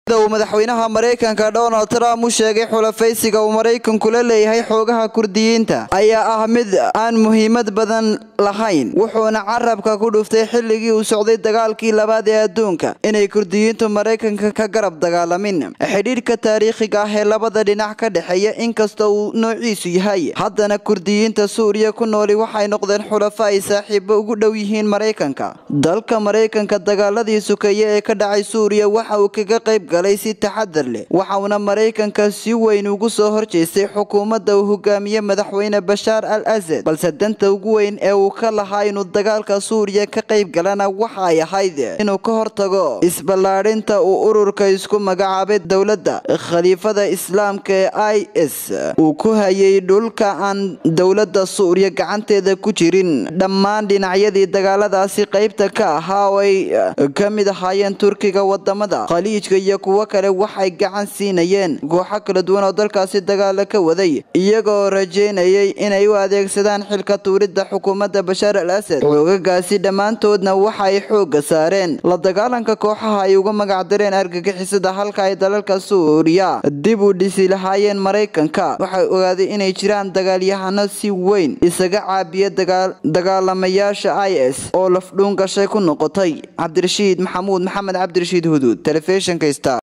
uu madaxweynaha maraykanka donald trump u sheegay xulafaysiga uu maraykanku la leeyahay xoogaha kurdiyiinta ayaa ah mid aan muhiimad badan lahayn wuxuuna carabka ku dhuftay xilligii uu socday dagaalkii labaad ee adduunka inay kurdiyiintu maraykanka ka garab dagaalamin xidhiidhka taariikhiga ah ee labada dhinac ka dhexeeya inkasta uu noociisu yahay haddana kurdiyiinta suuriya ku nooli waxay noqdeen xulafo ay saaxiibo ugu dhow yihiin maraykanka dalka maraykanka dagaaladii sukeeye ee ka dhacay suuriya waxa uu kaga qayb galay si taxadar leh waxauna maraykanka si weyn ugu soo horjeestay xukuumadda uu hogaamiye madaxweyne bashaar al asad balse danta ugu weyn ee uu ka lahaa inuu dagaalka suuriya ka qayb galana waxa ay ahayd inuu ka hortago isballaadhinta uu ururka isku magacaabay dowladda khaliifada islaamka ee i s uu ku hayay dhulka aan dowladda suuriya gacanteeda ku jirin dhammaan dhinacyadii dagaaladaasi qaybta ka ahaa oo ay ka mid ahaayeen turkiga wadamada khaliijka iyo kuwo kale waxay gacan siinayeen kooxo kala duwan oo dalkaasi dagaala ka waday iyagoo rajeynayay inay u adeegsadaan xilka tuuridda xukuumadda bashaar al asad xoogagaasi dhammaantoodna waxay xoogga saareen la dagaalanka kooxaha ay uga magacdareen argagixisada halka ay dalalka suuriya dib u dhisi lahaayeen maraykanka waxay ogaaday inay jiraan dagaalyahano si weyn isaga caabiya dagaalamayaasha i s oo lafdhuun gashay ku noqotay cabdirashiid maxamuud maxamed cabdirashiid huduud telefishinka star